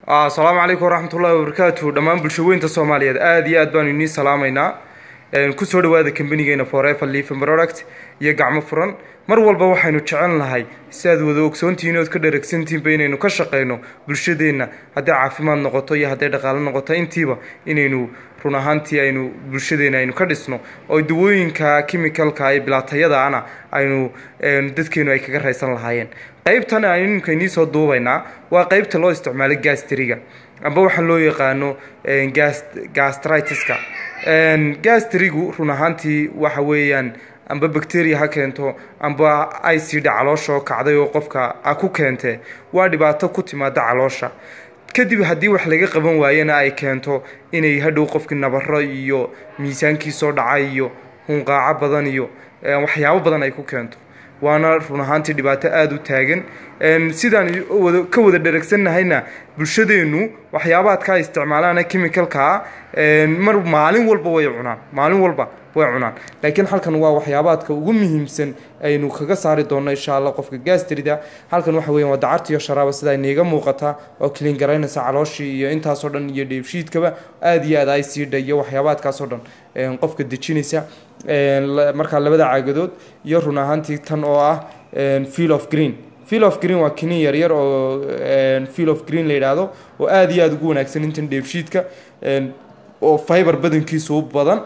asalaamu calaykum waraxmatullahi wabarakaatu dhammaan bulshaweynta soomaaliyeed aada iyo aad baanu inii salaamaynaa kusoo dhawaada kambanigeyna forever life product iyo gacmo furan mar walba waxaynu jecel nahay si aad wada ogsoontihiin ood ka dharagsantihinba inaynu ka shaqeyno bulshadeenna hadday caafimaad noqoto iyo hadday dhaqaalo noqoto intiiba inaynu run ahaantii aynu bulshadeena aynu ka dhisno oo dawooyinka chemicalka ee bilaatayadaana aynu dadkeenu ay kaga raysan lahaayeen qeybtan aynu iminka inii soo duubaynaa waa qeybta loo isticmaalo gastriga amba waxaa loo yaqaano gastritiska gastrigu run ahaantii waxa weeyaan amba bacteria ha keento amba icd caloosha oo kacday oo qofka a ku keentee waa dhibaato ku timaada caloosha kadib haddii wax laga qaban waayena ay keento inay hadhow qofkii nabaro iyo miisaankiisoo dhacay iyo hunqaaco badan iyo waxyaabo badan ay ku keento waana run ahaantii dhibaato aada u taagan sidaan ka wada dharagsannahayna bulshadeennu waxyaabaadka ay isticmaalaan chemicalkaa mar maalin walba way cunaan maalin walba way cunaan laakiin halkan waa waxyaabaadka ugu muhiimsan aynu kaga saari doonno insha allah qofka gastrida halkan waxa weyan waa dacarta iyo sharaaba sida niiga muuqata oo kilin garaynaysa calooshii iyo intaasoo dhan iyo dheefshiidkaba aada iyo aad ay siidha iyo waxyaabaadkaasoo dhan qofka dejinaysa markaa labada caagadood iyo run ahaantii tan oo ah field of green field of green waa kinin yaryar oo field of green la yidhaahdo oo aada iyo aada ugu wanaagsan intan dheefshiidka oo fiber badankiisu u badan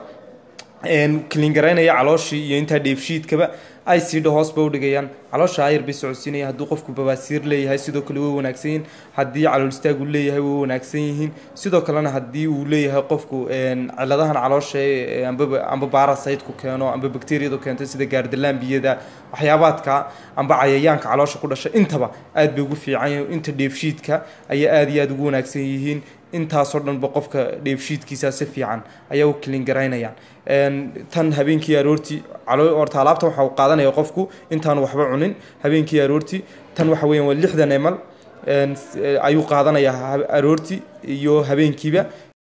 kilin garaynaya calooshii iyo intaa dheefshiidkaba ay siidha hoos ba udhigayaan caloosha ayar bay socodsiinaya hadduu qofku babaasiir leeyahay sidoo kale way wanaagsan yihiin haddii calool istaag uu leeyahay way wanaagsan yihiin sidoo kalena haddii uu leeyahay qofku ciladahan caloosha amba baarasaydku keeno amba bakteriyadu keento sida gaardalaambiyada waxyaabaadka amba cayayaanka caloosha ku dhasha intaba aad bay ugu fiican inta dheefshiidka ayay aada iyo aada ugu wanaagsan yihiin intaasoo dhanba qofka dheefshiidkiisa si fiican ayaa u kilin garaynayaan tan habeenkii aroortii horta alaabta waxa uu qaadanaya qofku intaanu waxba cunin habeenkii aroortii tan waxa weyan waa lixdan emal ayuu qaadanayaa aroortii iyo habeenkiiba